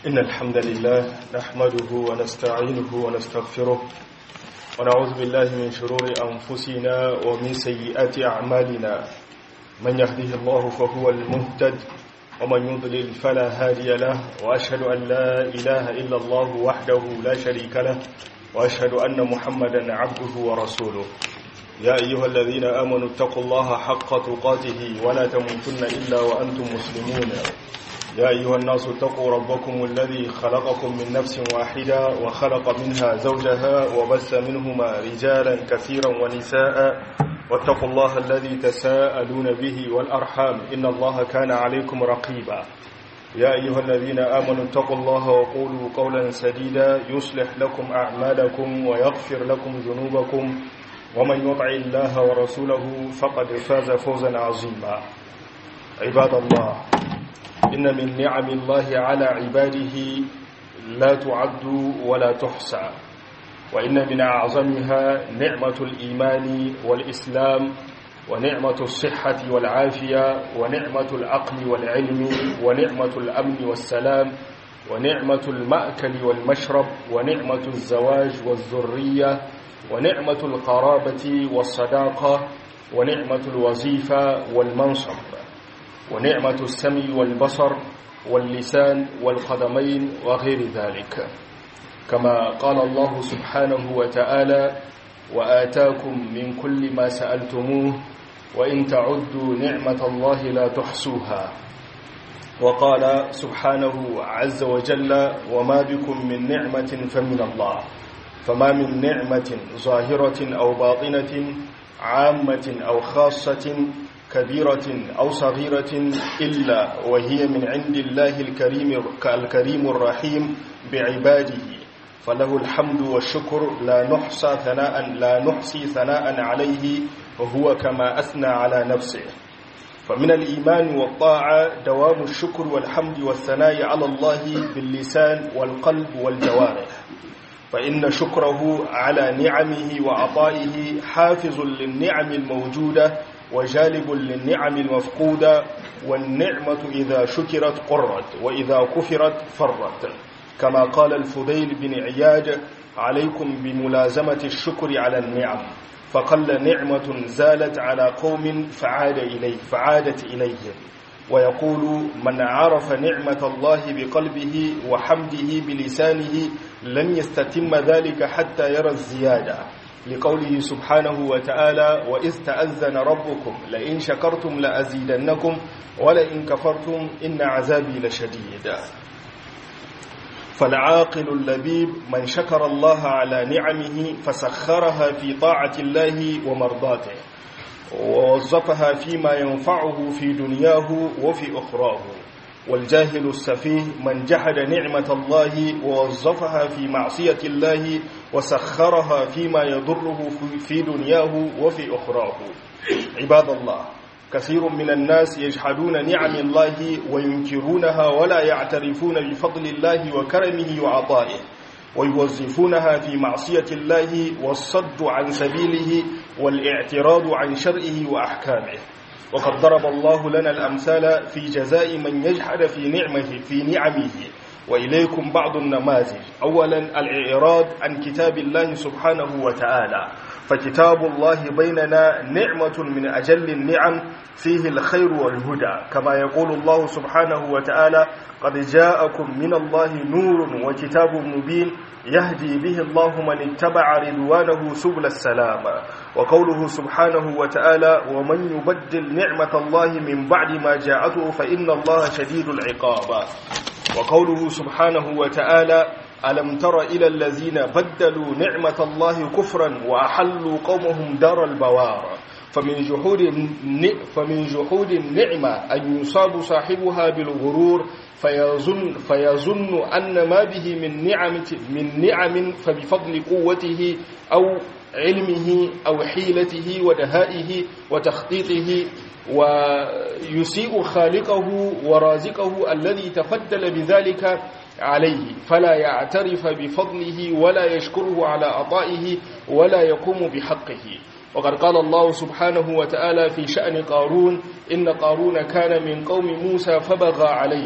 إن الحمد لله نحمده ونستعينه ونستغفره ونعوذ بالله من شرور أنفسنا ومن سيئات أعمالنا من يهده الله فهو المهتد ومن يضلل فلا هادي له وأشهد أن لا إله إلا الله وحده لا شريك له وأشهد أن محمدا عبده ورسوله يا أيها الذين آمنوا اتقوا الله حق تقاته ولا تموتن إلا وأنتم مسلمون يا أيها الناس اتقوا ربكم الذي خلقكم من نفس واحدة وخلق منها زوجها وبث منهما رجالا كثيرا ونساء واتقوا الله الذي تساءلون به والأرحام إن الله كان عليكم رقيبا يا أيها الذين آمنوا اتقوا الله وقولوا قولا سديدا يصلح لكم أعمالكم ويغفر لكم ذنوبكم ومن يطع الله ورسوله فقد فاز فوزا عظيما عباد الله إن من نعم الله على عباده لا تعد ولا تحصى وإن من أعظمها نعمة الإيمان والإسلام ونعمة الصحة والعافية ونعمة العقل والعلم ونعمة الأمن والسلام ونعمة المأكل والمشرب ونعمة الزواج والذرية ونعمة القرابة والصداقة ونعمة الوظيفة والمنصب ونعمة السمع والبصر واللسان والقدمين وغير ذلك كما قال الله سبحانه وتعالى وآتاكم من كل ما سألتموه وإن تعدوا نعمة الله لا تحصوها وقال سبحانه عز وجل وما بكم من نعمة فمن الله فما من نعمة ظاهرة أو باطنة عامة أو خاصة كبيرة أو صغيرة إلا وهي من عند الله الكريم الكريم الرحيم بعباده فله الحمد والشكر لا نحصى ثناء لا نحصي ثناء عليه وهو كما أثنى على نفسه فمن الإيمان والطاعة دوام الشكر والحمد والثناء على الله باللسان والقلب والجوارح فإن شكره على نعمه وعطائه حافظ للنعم الموجودة وجالب للنعم المفقودة والنعمة إذا شكرت قرت وإذا كفرت فرت كما قال الفضيل بن عياد عليكم بملازمة الشكر على النعم فقل نعمة زالت على قوم فعاد إليه فعادت إليهم ويقول من عرف نعمة الله بقلبه وحمده بلسانه لن يستتم ذلك حتى يرى الزيادة لقوله سبحانه وتعالى وإذ تأذن ربكم لئن شكرتم لأزيدنكم ولئن كفرتم إن عذابي لشديد فالعاقل اللبيب من شكر الله على نعمه فسخرها في طاعة الله ومرضاته ووظفها فيما ينفعه في دنياه وفي أخراه والجاهل السفيه من جحد نعمة الله ووظفها في معصية الله وسخرها فيما يضره في دنياه وفي أخراه عباد الله كثير من الناس يجحدون نعم الله وينكرونها ولا يعترفون بفضل الله وكرمه وعطائه ويوظفونها في معصية الله والصد عن سبيله والاعتراض عن شرعه وأحكامه وقد ضرب الله لنا الأمثال في جزاء من يجحد في نعمه في نعمه وإليكم بعض النماذج أولا الإعراض عن كتاب الله سبحانه وتعالى فكتاب الله بيننا نعمة من أجل النعم فيه الخير والهدى كما يقول الله سبحانه وتعالى قد جاءكم من الله نور وكتاب مبين يهدي به الله من اتبع رضوانه سبل السلام وقوله سبحانه وتعالى ومن يبدل نعمة الله من بعد ما جاءته فإن الله شديد العقاب وقوله سبحانه وتعالى ألم تر إلى الذين بدلوا نعمة الله كفرا وأحلوا قومهم دار البوار فمن جحود فمن جحود النعمة أن يصاب صاحبها بالغرور فيظن فيظن أن ما به من نعم من نعم فبفضل قوته أو علمه أو حيلته ودهائه وتخطيطه ويسيء خالقه ورازقه الذي تفضل بذلك عليه فلا يعترف بفضله ولا يشكره على عطائه ولا يقوم بحقه وقد قال الله سبحانه وتعالى في شأن قارون إن قارون كان من قوم موسى فبغى عليه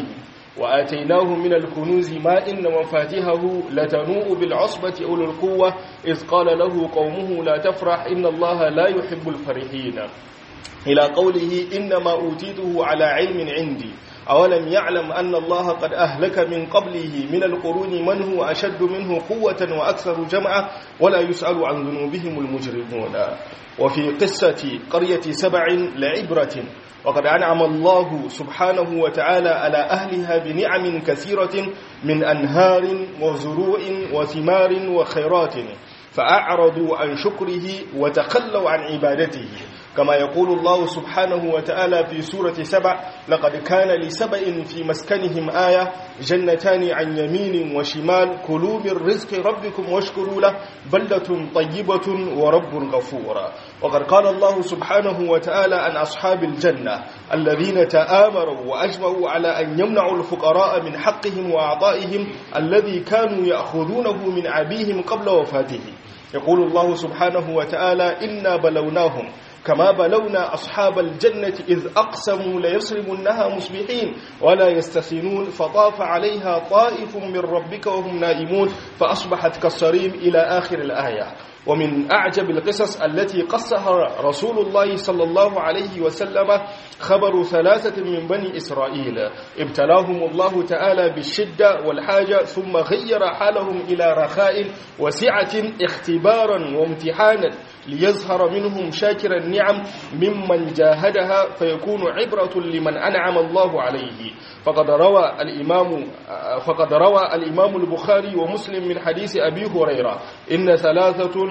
وآتيناه من الكنوز ما إن مفاتحه لتنوء بالعصبة أولي القوة إذ قال له قومه لا تفرح إن الله لا يحب الفرحين إلى قوله إنما أوتيته على علم عندي أولم يعلم أن الله قد أهلك من قبله من القرون من هو أشد منه قوة وأكثر جمعا ولا يسأل عن ذنوبهم المجرمون وفي قصة قرية سبع لعبرة وقد أنعم الله سبحانه وتعالى على أهلها بنعم كثيرة من أنهار وزروع وثمار وخيرات فأعرضوا عن شكره وتخلوا عن عبادته كما يقول الله سبحانه وتعالى في سورة سبع لقد كان لسبع في مسكنهم آية جنتان عن يمين وشمال كلوا من رزق ربكم واشكروا له بلدة طيبة ورب غفور وقد قال الله سبحانه وتعالى عن أصحاب الجنة الذين تآمروا وأجمعوا على أن يمنعوا الفقراء من حقهم وأعطائهم الذي كانوا يأخذونه من عبيهم قبل وفاته يقول الله سبحانه وتعالى إنا بلوناهم كما بلونا أصحاب الجنة إذ أقسموا ليصرمنها مصبحين ولا يستثنون فطاف عليها طائف من ربك وهم نائمون فأصبحت كالصريم إلى آخر الآية ومن أعجب القصص التي قصها رسول الله صلى الله عليه وسلم خبر ثلاثة من بني إسرائيل ابتلاهم الله تعالى بالشدة والحاجة ثم غير حالهم إلى رخاء وسعة اختبارا وامتحانا ليظهر منهم شاكر النعم ممن جاهدها فيكون عبرة لمن أنعم الله عليه فقد روى الإمام فقد روى الإمام البخاري ومسلم من حديث أبي هريرة إن ثلاثة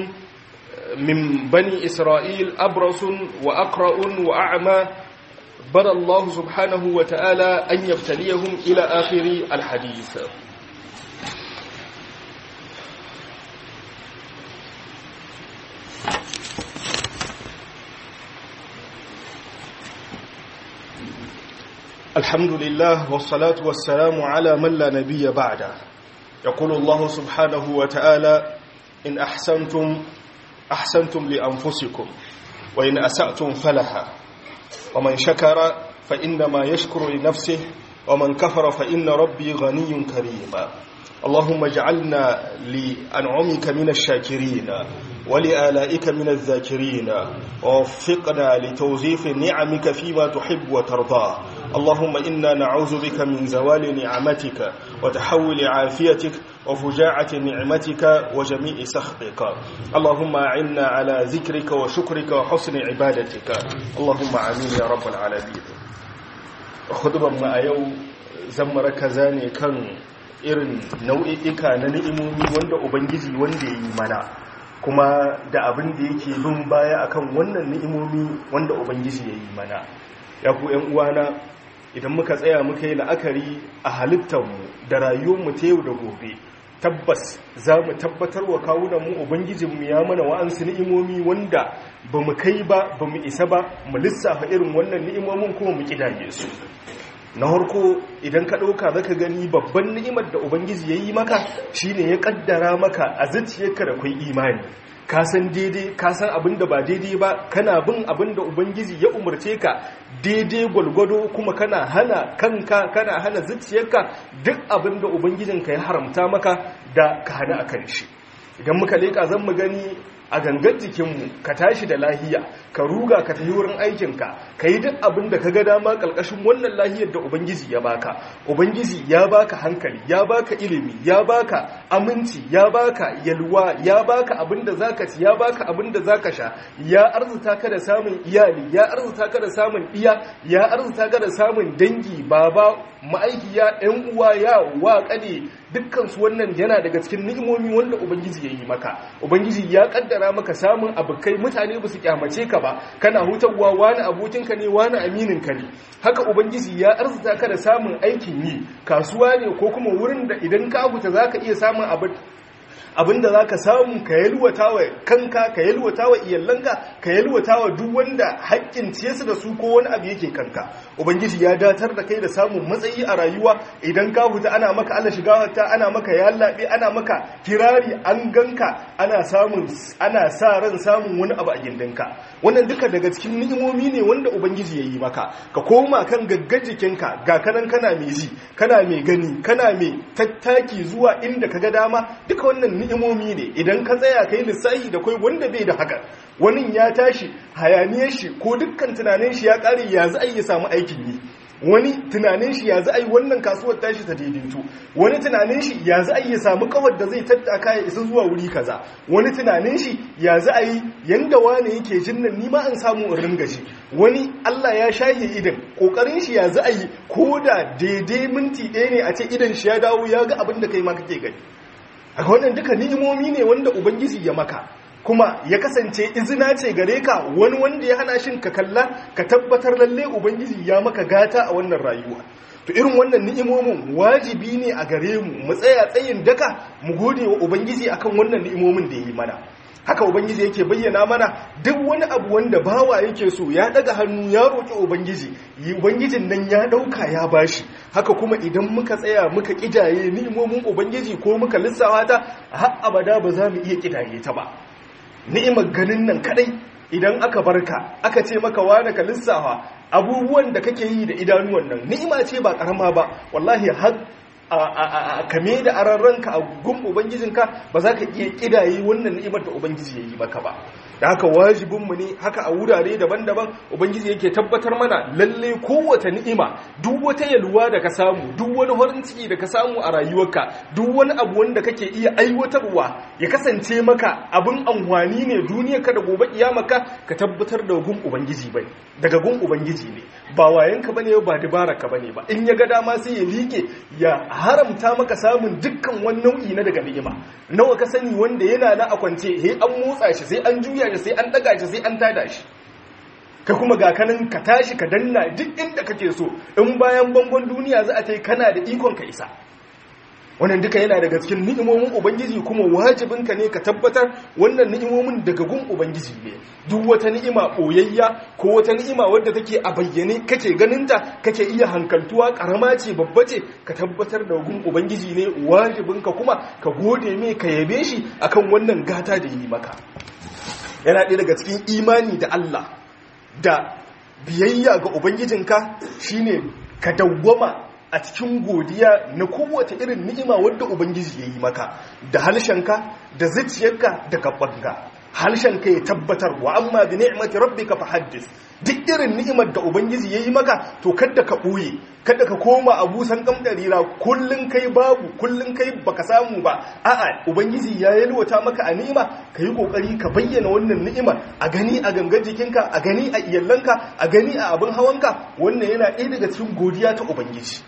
من بني إسرائيل أبرص وأقرأ وأعمى بنى الله سبحانه وتعالى أن يبتليهم إلى آخر الحديث الحمد لله والصلاة والسلام على من لا نبي بعده يقول الله سبحانه وتعالى إن أحسنتم أحسنتم لأنفسكم وإن أسأتم فلها ومن شكر فإنما يشكر لنفسه ومن كفر فإن ربي غني كريم اللهم اجعلنا لأنعمك من الشاكرين ولآلائك من الذاكرين ووفقنا لتوظيف نعمك فيما تحب وترضاه اللهم إنا نعوذ بك من زوال نعمتك وتحول عافيتك وفجاعة نعمتك وجميع سخطك اللهم أعنا على ذكرك وشكرك وحسن عبادتك اللهم آمين يا رب العالمين خطبا ما يوم زمر كزاني كان irin nau'i'ika na ni'imomi wanda ubangiji wanda ya yi mana kuma da abin da yake bin baya akan wannan ni'imomi wanda ubangiji ya yi mana ya ku ‘yan uwana idan muka tsaya muka yi la'akari a halittarmu da rayuwarmu ta yau da gobe tabbas za mu tabbatar wa kawunanmu ubangijinmu ya mana wa'ansu ni'imomi wanda ba mu kai ba ba mu isa ba mu lissafa irin wannan ni'imomin kuma mu kidaye su na harko idan ka ɗauka zaka gani babban ni'imar da ubangiji ya yi maka shine ya ƙaddara maka a zuciyarka da kwai imani ka san daidai ka san abin da ba daidai ba kana bin abin da ubangiji ya umarce ka daidai gwalgwado kuma kana hana kanka kana hana zuciyarka duk abin da ubangijinka ya haramta maka da ka hana a kan shi idan muka leƙa zan mu gani a gangan jikinmu ka tashi da lahiya ka ruga ka tafi wurin aikinka ka yi duk abin da ka ga dama ƙarƙashin wannan lahiyar da ubangiji ya baka ubangiji ya baka hankali ya baka ilimi ya baka aminci ya baka yalwa ya baka abin da zaka ci ya baka abin da zaka sha ya arzuta ka da samun iyali ya arzuta ka da samun iya ya arzuta ka da samun dangi baba ma'aikiya yan uwa ya wa kade dukkan su wannan yana daga cikin ni'imomi wanda ubangiji ya yi maka ubangiji ya kaddara maka samun abokai mutane ba su kyamace ka ba kana hutawa wani abokinka ne wani amininka ne haka ubangiji ya arzuta ka da samun aikin yi kasuwa ne ko kuma wurin da idan ka huta zaka iya samun abin abinda za ka samu ka yalwata wa kanka ka yalwata wa iyalanka ka yalwata wa duk wanda haƙƙin ciyarsu da su ko wani abu yake kanka ubangiji ya datar da kai da samun matsayi a rayuwa idan ka huta ana maka Allah shiga wata ana maka yallaɓe ana maka kirari an ganka ana samun ana sa ran samun wani abu a gindinka wannan duka daga cikin ni'imomi ne wanda ubangiji ya yi maka ka koma kan gaggar jikinka ga kanan kana mai ji kana mai gani kana mai tattaki zuwa inda ka ga dama duka wannan ni'imomi ne idan ka tsaya kai lissahi da kai wanda bai da haka wani ya tashi hayaniyar shi ko dukkan tunanin shi ya kare ya za a yi samu aikin yi wani tunanin shi ya za a yi wannan kasuwar tashi ta daidaito wani tunanin shi ya za a yi samu kawar da zai tattaka ya isa zuwa wuri kaza wani tunanin shi ya za a yi yanda wane yake jin nan nima an samu in ringa shi wani Allah ya shahe idan kokarin shi ya za a yi ko da daidai minti ɗaya ne a ce idan shi ya dawo ya ga abin da kai ma kake gani a wannan duka ni'imomi ne wanda ubangiji ya maka kuma ya kasance izina ce gare ka wani wanda ya hana shin ka kalla ka tabbatar lalle ubangiji ya maka gata a wannan rayuwa to irin wannan ni'imomin wajibi ne a gare mu mu tsaya tsayin daka mu gode wa ubangiji akan wannan ni'imomin da ya yi mana haka ubangiji yake bayyana mana duk wani abu wanda bawa yake so ya daga hannu ya roƙi ubangiji ubangijin nan ya ɗauka ya bashi haka kuma idan muka tsaya muka ƙidaye ni'imomin ubangiji ko muka lissawa ta har abada ba za mu iya ƙidaye ta ba ni'imar ganin nan kadai idan aka barka aka ce maka wani ka lissafa abubuwan da kake yi da idanuwan nan ni'ima ce ba karama ba wallahi har kame da ararranka a gun ubangijinka ba za ka iya kidaye wannan ni'imar da ubangiji ya yi maka ba da haka wajibinmu ne haka a wurare daban-daban ubangiji yake tabbatar mana lalle kowace ni'ima duk wata yalwa da ka samu duk wani farin ciki da ka samu a rayuwarka duk wani abu wanda kake iya aiwatarwa ya kasance maka abin amfani ne duniyarka da gobe kiyamaka ka tabbatar da gun ubangiji bai daga gun ubangiji ne ba wayanka bane ba dabaraka bane ba in ya ga dama sai ya liƙe ya haramta maka samun dukkan wani nau'i na daga ni'ima nawa ka sani wanda yana na a kwance he an motsa shi sai an juya shi sai an daga shi sai an tada shi ka kuma ga kanin ka tashi ka danna duk inda kake so in bayan bangon duniya za a ta kana da ikon ka isa wannan duka yana daga cikin ni'imomin ubangiji kuma wajibinka ne ka tabbatar wannan ni'imomin daga gun ubangiji ne duk wata ni'ima boyayya ko wata ni'ima wadda take a bayyane kake ganinta kake iya hankaltuwa karama ce babba ce ka tabbatar da gun ubangiji ne wajibinka kuma ka gode mai ka yabe shi akan wannan gata da yi maka yana ɗaya daga cikin imani da Allah da biyayya ga ubangijinka shine ka dawwama a cikin godiya na kowace irin ni'ima wadda ubangiji ya yi maka da halshenka da zuciyarka da gabanka halshenka ya tabbatar wa amma bi ni'mati rabbika fahaddis duk irin ni'imar da ubangiji ya yi maka to kada ka ɓoye kada ka koma a busan kamdarira kullun kai babu kullun kai baka samu ba a'a ubangiji ya yalwata maka a ni'ima ka yi kokari ka bayyana wannan ni'imar a gani a gangar jikinka a gani a iyallanka a gani a abin hawanka wannan yana ɗaya daga cikin godiya ta ubangiji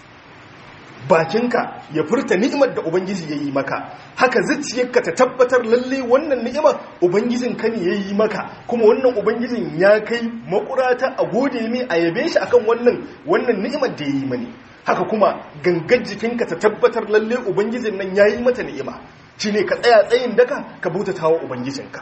bakinka ya furta ni'imar da ubangiji ya yi maka haka zuciyarka ta tabbatar lalle wannan ni'imar ubangijin ka ne ya yi maka kuma wannan ubangijin ya kai makurata a gode mai a yabe shi akan wannan wannan ni'imar da ya yi mani haka kuma gangar jikinka ta tabbatar lalle ubangijin nan ya yi mata ni'ima shine ka tsaya tsayin daka ka bautata wa ubangijinka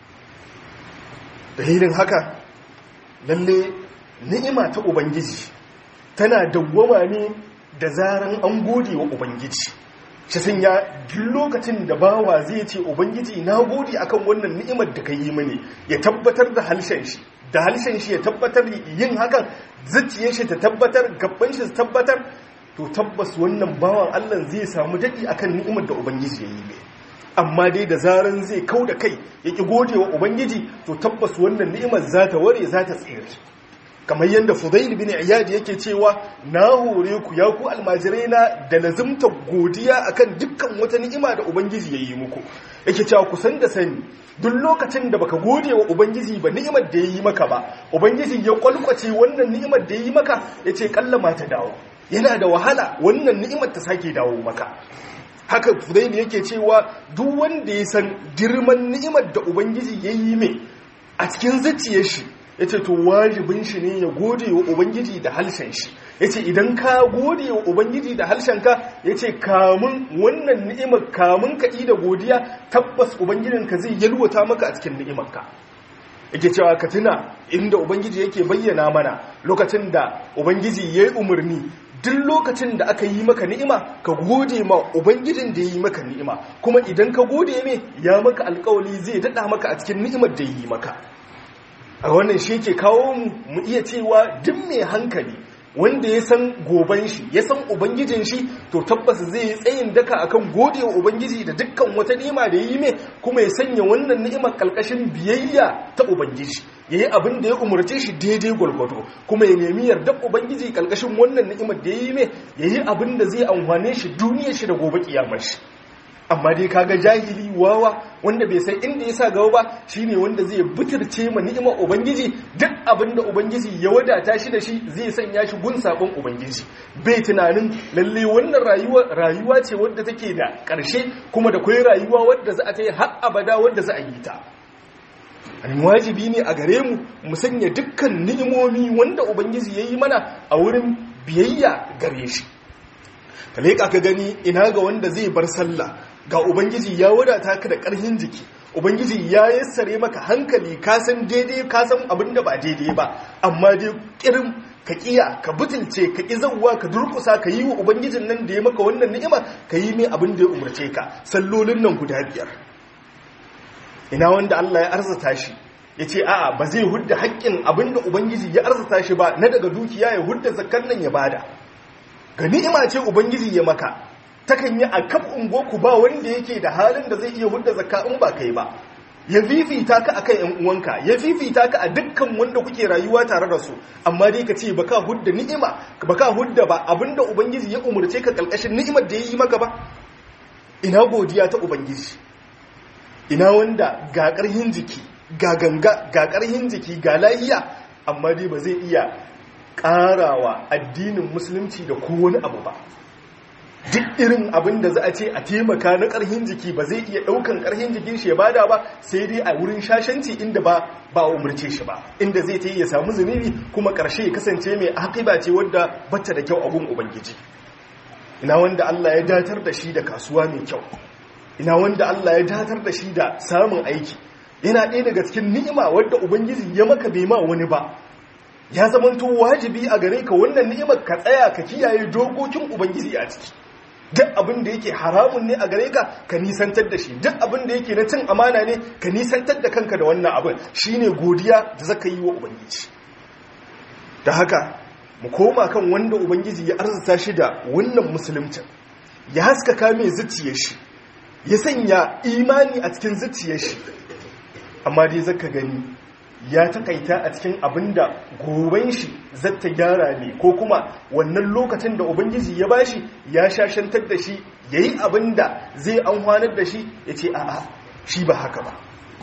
dalilin haka lalle ni'ima ta ubangiji tana dawwama ne da zaran an gode wa ubangiji shi sun ya duk lokacin da bawa zai ce ubangiji na gode akan wannan ni'imar da ka yi mani ya tabbatar da halshen shi da halshen shi ya tabbatar yin hakan zuciyar shi ta tabbatar gaban shi ta tabbatar to tabbas wannan bawan Allah zai samu dadi akan ni'imar da ubangiji ya yi mai amma dai da zaran zai kau da kai ya ki gode wa ubangiji to tabbas wannan ni'imar za ta ware za ta tsere kamar yadda fudail bin iyad yake cewa na hore ku ya ku almajirai na da lazimta godiya akan dukkan wata ni'ima da ubangiji ya yi muku yake cewa ku san da sani duk lokacin da baka gode wa ubangiji ba ni'imar da ya yi maka ba ubangiji ya kwalkwace wannan ni'imar da ya yi maka yace kallama ta dawo yana da wahala wannan ni'imar ta sake dawo maka haka fudail yake cewa duk wanda ya san girman ni'imar da ubangiji ya yi mai a cikin zuciyar shi yace to wajibin shi ne ya gode wa ubangiji da halshen shi yace idan ka gode wa ubangiji da halshen ka yace kamun wannan ni'imar kamun ka da godiya tabbas ubangijinka zai yalwata maka a cikin ni'imar ka yake cewa ka tuna inda ubangiji yake bayyana mana lokacin da ubangiji ya yi umarni duk lokacin da aka yi maka ni'ima ka gode ma ubangijin da ya yi maka ni'ima kuma idan ka gode me ya maka alkawali zai daɗa maka a cikin ni'imar da ya yi maka a wannan shi ke kawo mu mu iya cewa duk mai hankali wanda ya san goban shi ya san ubangijin shi to tabbas zai yi tsayin daka akan gode wa ubangiji da dukkan wata ni'ima da yi mai kuma ya sanya wannan ni'imar kalkashin biyayya ta ubangiji yayi abin da ya umarce shi daidai gwargwado kuma ya nemi yardar ubangiji kalkashin wannan ni'imar da yi mai yayi abin da zai amfane shi duniyar shi da gobe kiyamar shi amma dai kaga jahili wawa wanda bai san inda ya sa gaba ba shine wanda zai butirce ma ni'imar ubangiji duk abin da ubangiji ya wadata shi da shi zai sanya shi gun sabon ubangiji bai tunanin lalle wannan rayuwa rayuwa ce wadda take da ƙarshe kuma da kai rayuwa wadda za a ta yi har abada wadda za a yi ta an wajibi ne a gare mu mu sanya dukkan ni'imomi wanda ubangiji ya yi mana a wurin biyayya gare shi ka leƙa ka gani ina ga wanda zai bar sallah ga ubangiji ya wadata ka da ƙarfin jiki ubangiji ya yassare maka hankali ka san daidai ka san abin da ba daidai ba amma dai kirin ka kiya ka butulce ka ki zawwa ka durkusa ka yi wa ubangijin nan da ya maka wannan ni'ima ka yi mai abin da ya umarce ka sallolin nan guda biyar ina wanda Allah ya arzata shi ya ce a'a ba zai hudda haƙƙin abin da ubangiji ya arzata shi ba na daga dukiya ya hudda zakkan nan ya bada ga ni'ima ce ubangiji ya maka takan yi a kaf ungoku ba wanda yake da halin da zai iya hudda zakka in ba kai ba ya fifita ka akan yan uwanka ya fifita ka a dukkan wanda kuke rayuwa tare da su amma dai ka ce baka hudda ni'ima baka hudda ba abinda ubangiji ya umurce ka kalkashin ni'imar da ya yi maka ba ina godiya ta ubangiji ina wanda ga ƙarhin jiki ga ganga ga ƙarhin jiki ga lahiya amma dai ba zai iya ƙarawa addinin musulunci da kowane abu ba duk irin abin da za a ce a taimaka na ƙarhin jiki ba zai iya ɗaukan ƙarhin jikin shi ya bada ba sai dai a wurin shashanci inda ba ba umarce shi ba inda zai ta yi ya samu zunubi kuma ƙarshe ya kasance mai haƙiba ce wadda bata da kyau a gun ubangiji ina wanda Allah ya datar da shi da kasuwa mai kyau ina wanda Allah ya datar da shi da samun aiki yana ɗaya daga cikin ni'ima wadda ubangiji ya maka bai ma wani ba ya zamanto wajibi a gare ka wannan ni'imar ka tsaya ka kiyaye dokokin ubangiji a ciki duk abin da yake haramun ne a gare ka ka nisantar da shi duk abin da yake na cin amana ne ka nisantar da kanka da wannan abin shine godiya da zaka yi wa ubangiji da haka mu koma kan wanda ubangiji ya arzuta shi da wannan musulunci ya haskaka mai zuciyar shi ya sanya imani a cikin zuciyar shi amma dai zaka gani ya takaita a cikin abin da goben shi zata gyara ne ko kuma wannan lokacin da ubangiji ya bashi ya shashantar da shi ya yi abin da zai amfanar da shi ya ce a'a shi ba haka ba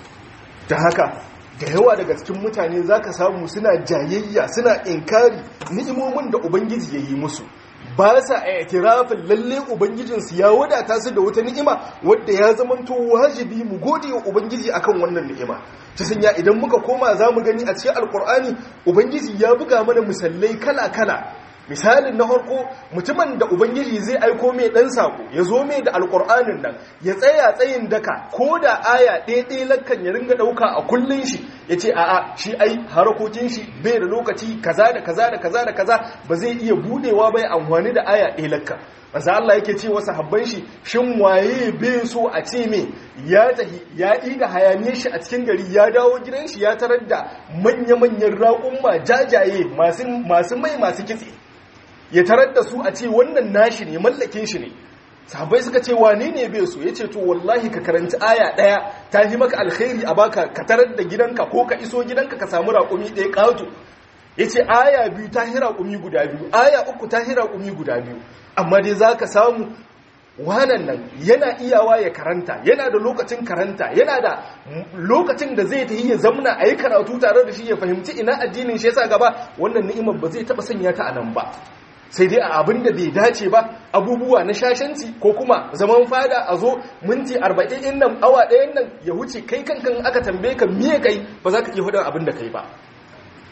da haka da yawa daga cikin mutane za ka samu suna jayayya suna inkari ni'imomin da ubangiji ya yi musu ba sa a itirafin lalle ubangijinsu ya wadata su da wata ni'ima wadda ya zamanto wajibi mu gode wa ubangiji akan wannan ni'ima ta sanya idan muka koma za mu gani a cikin alkur'ani ubangiji ya buga mana misalai kala-kala misalin na farko mutumin da ubangiji zai aiko mai dan sako ya zo mai da alkur'anin nan ya tsaya tsayin daka ko da aya ɗaya lakkan ya ringa ɗauka a kullun shi ya ce a'a shi ai harakokin shi bai da lokaci kaza da kaza da kaza da kaza ba zai iya budewa bai amfani da aya ɗaya lakkan manzo Allah yake ce wasu habban shi shin waye bai so a ce me ya tahi ya ida hayaniyar shi a cikin gari ya dawo gidan shi ya tarar da manya-manyan raƙumma jajaye masu mai masu kitse ya tarar da su a ce wannan nashi ne mallakin shi ne sahabbai suka ce wane ne bai so yace to wallahi ka karanci aya daya ta yi maka alkhairi a baka ka tarar da gidanka ko ka iso gidanka ka samu raƙumi ɗaya ƙato yace aya biyu ta hira raƙumi guda biyu aya uku ta hira raƙumi guda biyu amma dai zaka samu wanan nan yana iyawa ya karanta yana da lokacin karanta yana da lokacin da zai ta yi ya zamna a yi karatu tare da shi ya fahimci ina addinin shi yasa gaba wannan ni'imar ba zai taɓa sanya ta a nan ba sai dai a abin da bai dace ba abubuwa na shashanci ko kuma zaman fada a zo minti arba'in in nan awa ɗayan nan ya wuce kai kankan aka tambaye ka miye kai ba za ka iya hudun abin da kai ba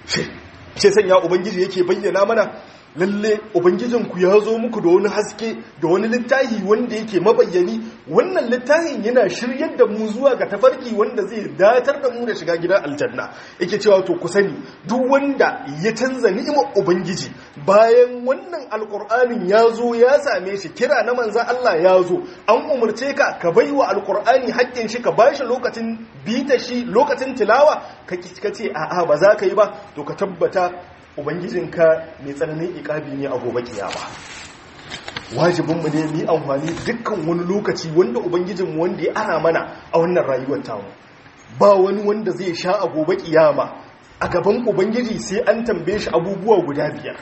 ce sanya ubangiji yake bayyana mana lalle ubangijinku ya zo muku da wani haske da wani littafi wanda yake mabayyani wannan littafin yana shiryar da mu zuwa ga tafarki wanda zai datar da mu da shiga gidan aljanna yake cewa to ku sani duk wanda ya canza ni'imar ubangiji bayan wannan alkur'anin ya zo ya same shi kira na manzan Allah ya zo an umarce ka ka bai wa alkur'ani haƙƙin shi ka ba shi lokacin bita shi lokacin tilawa ka ce a'a ba za ka yi ba to ka tabbata ubangijinka mai tsananin ikabi ne a gobe kiyama wajibinmu ne mu yi amfani dukkan wani lokaci wanda ubangijinmu wanda ya ana mana a wannan rayuwar tamu ba wani wanda zai sha a gobe kiyama a gaban ubangiji sai an tambaye shi abubuwa guda biyar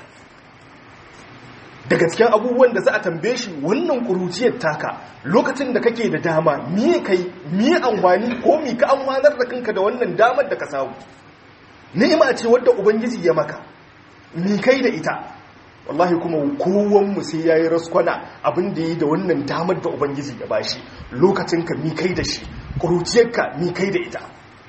daga cikin abubuwan da za a tambaye shi wannan kuruciyar taka lokacin da kake da dama miye kai miye amfani ko mi ka amfanar da kanka da wannan damar da ka samu ni'ima ce wadda ubangiji ya maka mi kai da ita wallahi kuma kowanmu sai ya yi raskwana abin da yi da wannan damar da ubangiji ya bashi lokacinka mi kai da shi ƙuruciyarka mi kai da ita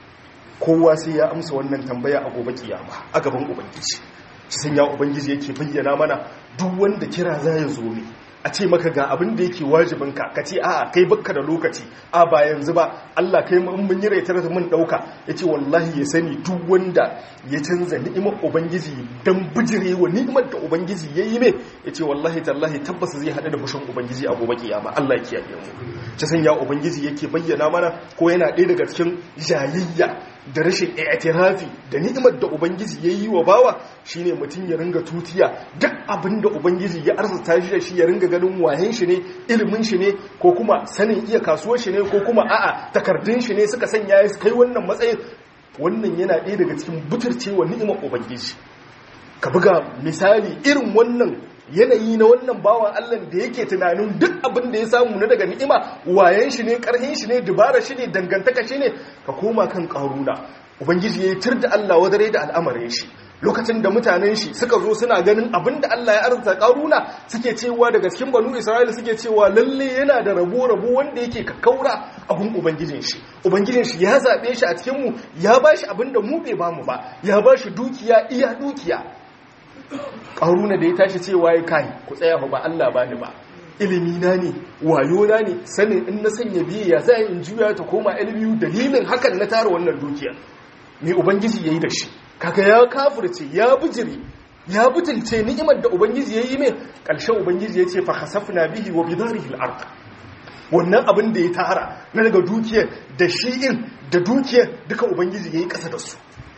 kowa sai ya amsa wannan tambaya a gobe kiyama a gaban ubangiji shi san ya ubangiji yake bayyana mana duk wanda kira za ya zo ne a ce maka ga abin da yake wajibinka ka ce a'a kai bakka da lokaci a ba yanzu ba Allah kai mun mun yi raitar mun dauka yace wallahi ya sani duk wanda ya canza ni'imar ubangiji dan bijire wa ni'imar da ubangiji yayi me yace wallahi tallahi tabbas zai hada da fushin ubangiji a gobe kiyama Allah ya kiyaye mu ta sanya ubangiji yake bayyana mana ko yana ɗaya daga cikin jayayya da rashin i'tirafi da ni'imar da ubangiji ya yi wa bawa shine mutum ya ringa tutiya duk abin da ubangiji ya arzuta shi da shi ya ringa ganin wayen shi ne ilimin shi ne ko kuma sanin iya kasuwar shi ne ko kuma a'a takardun shi ne suka sanya ya kai wannan matsayin wannan yana ɗaya daga cikin buturcewa ni'imar ubangiji ka buga misali irin wannan yanayi na wannan bawan Allah da yake tunanin duk abin da ya samu na daga ni'ima wayan shi ne karhin shi ne dubara shi ne dangantaka shi ne ka koma kan karuna ubangiji ya tir da Allah wadare da al'amarin shi lokacin da mutanen shi suka zo suna ganin abin da Allah ya arzuta karuna suke cewa daga cikin banu Isra'ila suke cewa lalle yana da rabo rabo wanda yake kakkaura a gun ubangijin shi ubangijin shi ya zabe shi a cikin mu ya bashi abin da mu bai bamu ba ya bashi dukiya iya dukiya ƙaruna da ya tashi cewa ya kai ku tsaya ba Allah ba ni ba ilimi na ne wayo na ne sanin in na sanya biye ya za in juya ta koma ilmiyu dalilin hakan na tara wannan dukiya mai ubangiji ya yi da shi kaga ya kafirce ya bijiri ya butulce ni'imar da ubangiji ya yi mai ƙarshen ubangiji ya ce fa hasafna bihi wa bidarihi al-ard wannan abin da ya tara na daga dukiyar da shi'in da dukiyar duka ubangiji ya yi ƙasa da su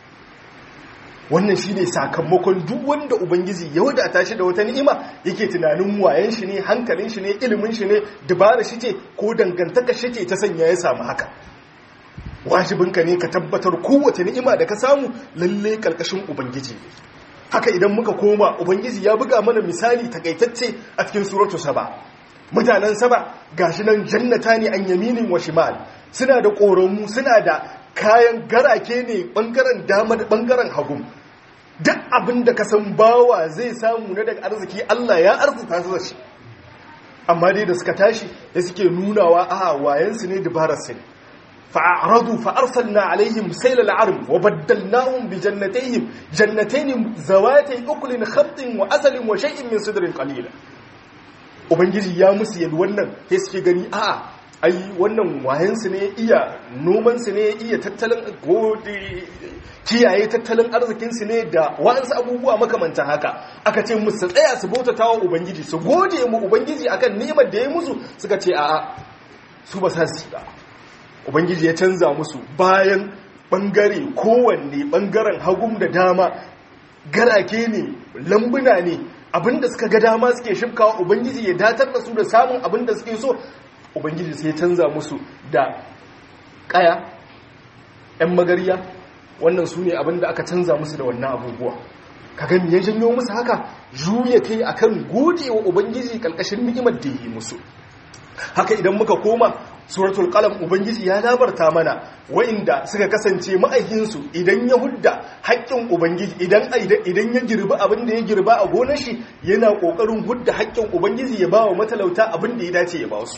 wannan shi ne sakamakon duk wanda ubangiji ya wadata shi da wata ni'ima yake tunanin wayan shi ne hankalin shi ne ilimin shi ne dubara shi ce ko dangantaka shi ce ta sanya ya samu haka wajibinka ne ka tabbatar kowace ni'ima da ka samu lalle karkashin ubangiji haka idan muka koma ubangiji ya buga mana misali takaitacce a cikin suratu saba mutanen saba gashi nan jannata ne an yaminin wa shimal suna da ƙoramu suna da kayan garake ne bangaren dama da bangaren hagu duk abin da ka san bawa zai samu na daga arziki Allah ya arzuta su da shi amma dai da suka tashi da suke nunawa a wayansu ne dabararsu ne fa'aradu fa'arsalna alaihim sayla al'arm wa baddalnahum bi jannatayhim jannatayn zawatay ukulin khamtin wa asalin wa shay'in min sidrin qalila ubangiji ya musu yadda wannan sai suke gani a'a ai wannan wayansu ne iya nomansu ne iya tattalin kiyaye tattalin arzikinsu ne da wa'ansu abubuwa makamanta haka aka ce musu tsaya su bautata wa ubangiji su gode mu ubangiji akan ni'imar da ya musu suka ce a'a su ba sa su ba ubangiji ya canza musu bayan bangare kowanne bangaren hagum da dama garake ne lambuna ne abinda suka ga dama suke shifkawa ubangiji ya datar da su da samun abinda suke so ubangiji sai canza musu da kaya 'yan magariya wannan su ne abinda aka canza musu da wannan abubuwa kaga me ya janyo musu haka juya kai akan gode wa ubangiji kalkashin ni'imar da yi musu haka idan muka koma suratul qalam ubangiji ya labarta mana wa'inda suka kasance ma'aikinsu idan ya hudda haƙƙin ubangiji idan idan ya girbi abin da ya girba a gonar shi yana ƙoƙarin hudda haƙƙin ubangiji ya ba wa matalauta abin da ya dace ya ba su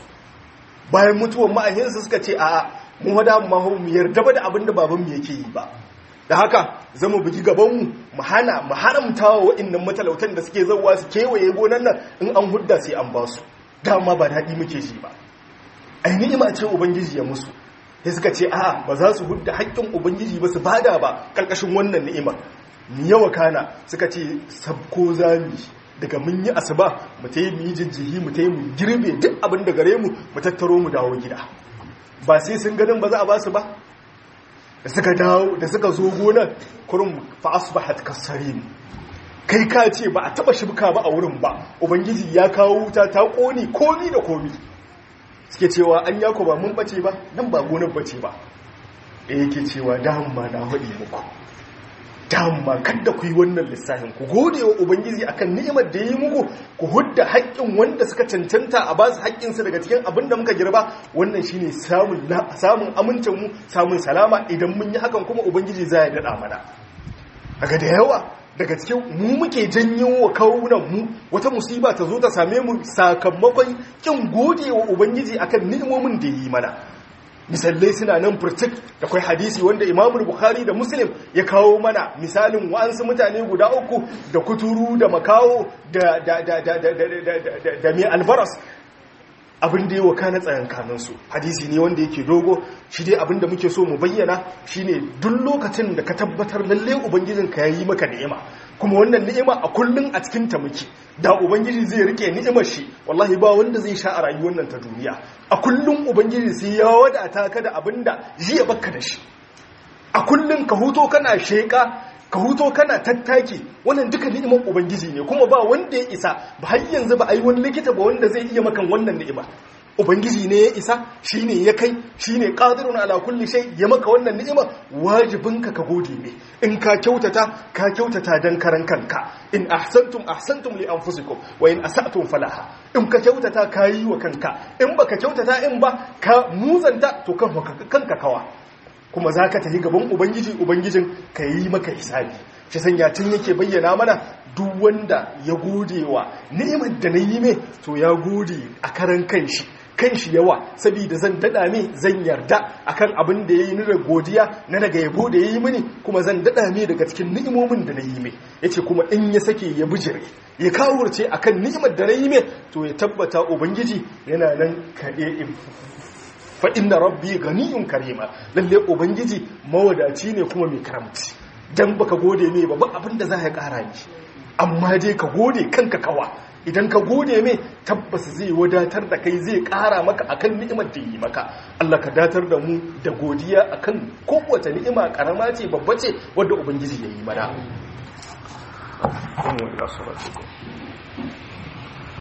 bayan mutuwar ma'ahinsa suka ce a mu wada mu mu yarda ba da abin da babanmu yake yi ba da haka zama bugi gabanmu mu hana mu haramta wa waɗannan matalautan da suke zauwa su kewaye gonan nan in an hudda sai an ba su dama ba daɗi muke ji ba ai ni'ima ce ubangiji ya musu sai suka ce a'a ba za su hudda haƙƙin ubangiji ba su bada ba ƙarƙashin wannan ni'ima ni yawa kana suka ce sabko zami daga mun yi asuba mu ta yi mu yi jijjihi mu ta yi mu girbe duk abin da gare mu mu tattaro mu dawo gida ba sai sun ganin ba za a ba su ba da suka dawo da suka zo gonar kurum fa asbahat kasarin kai ka ce ba a taba shibka ba a wurin ba ubangiji ya kawo wuta ta koni komi da komi suke cewa an yako ba mun bace ba nan ba gonar bace ba da yake cewa dama na haɗi muku dama kada ku yi wannan lissafin ku gode wa ubangiji akan ni'imar da ya yi muku ku hudda haƙƙin wanda suka cancanta a basu haƙƙinsu daga cikin abin da muka girba wannan shine samun samun amincin mu samun salama idan mun yi hakan kuma ubangiji za ya daɗa mana daga da yawa daga cikin mu muke janyo wa kawunan mu wata musiba ta zo ta same mu sakamakon kin gode wa ubangiji akan ni'imomin da ya yi mana misalai suna nan furtik da kwai hadisi wanda imamul bukhari da muslim ya kawo mana misalin wa'ansu mutane guda uku da kuturu da makawo da da mai albaras abin da yi wa kana tsayankaninsu hadisi ne wanda yake dogo shi dai abin da muke so mu bayyana shine duk lokacin da ka tabbatar lalle ubangijinka ya yi maka ni'ima kuma wannan ni'ima a kullum a cikin ta muke da ubangiji zai rike ni'imar shi wallahi ba wanda zai sha a rayuwar nan ta duniya a kullum ubangiji sai ya wadata ka da abinda jiya baka da shi a kullum ka huto kana sheka ka huto kana tattaki wannan duka ni'imar ubangiji ne kuma ba wanda ya isa ba har yanzu ba a yi wani likita ba wanda zai iya makan wannan ni'ima ubangiji ne ya isa shine ya kai shine qadirun ala kulli shay ya maka wannan ni'ima wajibinka ka gode ne in ka kyautata ka kyautata dan karan kanka in ahsantum ahsantum li anfusikum wa in asatum falaha in ka kyautata ka yi wa kanka in baka kyautata in ba ka muzanta to kanka kawa kuma za ka tafi gaban ubangiji ubangijin ka yi maka hisabi shi sanya tun yake bayyana mana duk wanda ya gode wa ni'imar da na yi mai to ya gode a karan kanshi kanshi yawa saboda zan dada mai zan yarda akan abin da ya yi da godiya na daga yabo da ya yi mini kuma zan dada mai daga cikin ni'imomin da na yi mai ya ce kuma in ya sake ya bijire ya kawurce akan ni'imar da na yi mai to ya tabbata ubangiji yana nan kaɗe fa inna rabbi ganiyun karima lalle ubangiji mawadaci ne kuma mai karamci dan baka gode mai ba abin da za ya kara ni amma dai ka gode kanka kawa idan ka gode mai tabbas zai wadatar da kai zai kara maka akan ni'imar da yi maka Allah ka datar da mu da godiya akan kowace ni'ima karama ce babba ce wadda ubangiji ya yi mana